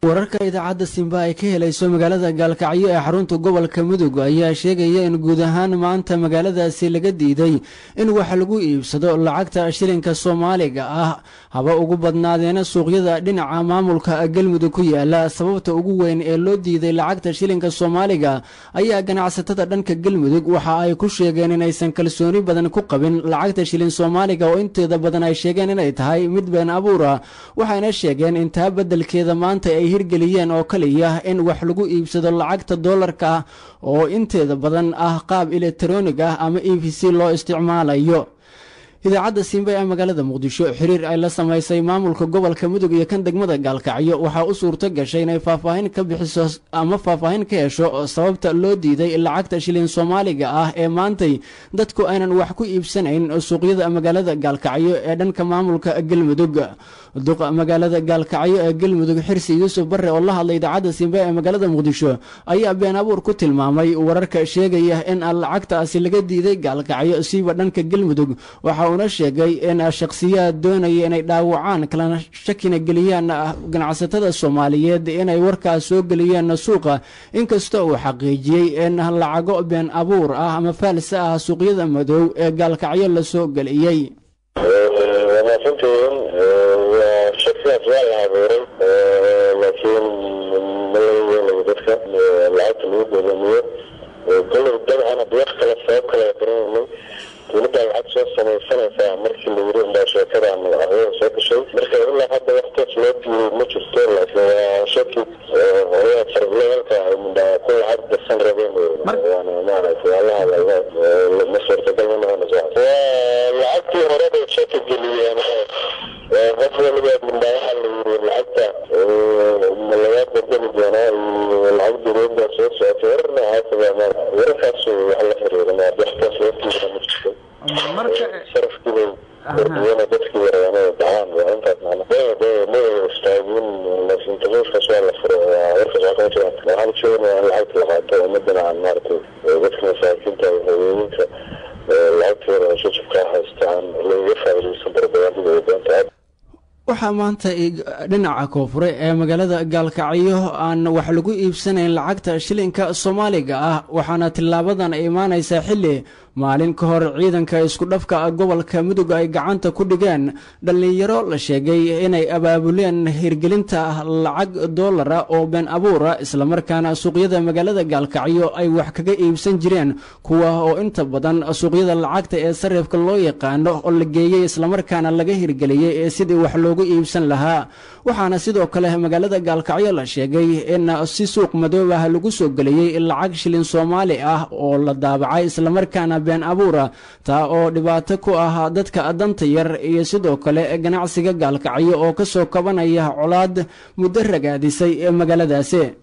wararka idaacadda simba ay ka helayso magaalada gaalkacyo ee xarunta gobolka mudug ayaa sheegaya in guud ahaan maanta magaaladaasi laga diiday in wax lagu iibsado lacagta shilinka soomaaliga ah haba ugu badnaadeena suuqyada dhinaca maamulka galmudug ku yaala sababta ugu weyn ee loo diiday lacagta shilinka soomaaliga ayaa ganacsatada dhanka galmudug waxa ay ku sheegeen inaysan kalsooni badan ku qabin lacagta shilin soomaaliga oo inteeda badan ay sheegeen inay tahay mid been abuura waxayna sheegeen in taa beddelkeeda maanta ay hirgeliyeen oo kaliya in wax lagu iibsado lacagta doolarka ah oo inteeda badan ah qaab elektaroonig ah ama e v c loo isticmaalayo idaacadda simba ee magaalada muqdisho xiriir ay la samaysay maamulka gobolka mudug iyo kan degmada gaalkacyo waxaa u suurto gashay inay faahfaahin ka bixiso ama faahfaahin ka hesho sababta loo diiday lacagta shilin soomaaliga ah ee maantay dadku aynan wax ku iibsanayn suuqyada magaalada gaalkacyo ee dhanka maamulka galmudug duqa magaalada gaalkacyo ee galmudug xirsi yuusuf barre oo la hadlay idaacadda simba ee magaalada muqdisho ayaa been abuur ku tilmaamay wararka sheegaya in lacagtaasi laga diiday gaalkacyo siiba dhanka galmudug waxa uuna sheegay in shakhsiyaad doonaya inay dhaawacaan kalana shakina geliyaan ganacsatada soomaaliyeed inay warkaas soo geliyeen suuqa inkastoo uu xaqiijiyey in lacago been abuur ah ama faalsa ah suuqyada madow ee gaalkacyo la soo geliyey waa maasantihiin waa shakigaas waa la abuuray laakiin ma laga yeelayo dadka lacagta lagu godomiyo golay dabcan hadii wax kale sabab kale garanayno dowladdaa lacag soo samaysanaysaa markii la yiri inbaa sheekadan arada soo gashay marka ilaa hadda waxtaas loo diiday ma jirto laakiin waa shaki hooyaa sarfleelka mindhaa ku lacag darsan rabeen waana maaragtay waa la hadlay ma suurtagal ma noqonayso waa lacagtii hore bay shaki geliyeen qof waliba mindhaa waxaa la yiri lacagta ma lagaa bedeli doonaa iyo lacag dowladda soo socotay warar noocaasa baa wararkaas wax la xiriira ma waxtaas loo diiday ma jirto marka sharafkibay kordhiyana dadkii yareena dacaan waa intaas macna ma istaagin laakiin taqiifkaas waa la furay waa warkaas waa kama jiraan waxaan sheegnaya in lacagta la qaato ummadana aan maaragtay dadka masaakiinta haweeninka lacagtooda shajabka haysta aan lagaga faa'iidaysan barbayaadida ay doonta waxaa maanta dhinaca koonfure ee magaalada gaalkacyo aan wax lagu iibsanayn lacagta shilinka soomaaliga ah waxaana tilaabadan ay imaanaysaa xilli maalin ka hor ciidanka isku dhafka gobolka mudug ay gacanta ku dhigeen dhallinyaro la sheegay inay abaabuleen hirgelinta lacag doolara oo been abuura islamarkaana suuqyada magaalada gaalkacyo ay wax kaga iibsan jireen kuwa oo inta badan suuqyada lacagta ee sarifka loo yaqaano oo la geeyey islamarkaana laga hirgeliyey ee sidii wax loogu iibsan lahaa waxaana sidoo kale magaalada gaalkacyo la sheegay in si suuq madoob ah lagu soo geliyey lacag shilin soomaali ah oo la daabacay islamarkaana been abuura taa oo dhibaato ku ah dadka danta yar iyo sidoo kale ganacsiga gaalkacyo oo ka soo kabanaya colaad muddo ragaadisay ee magaaladaasi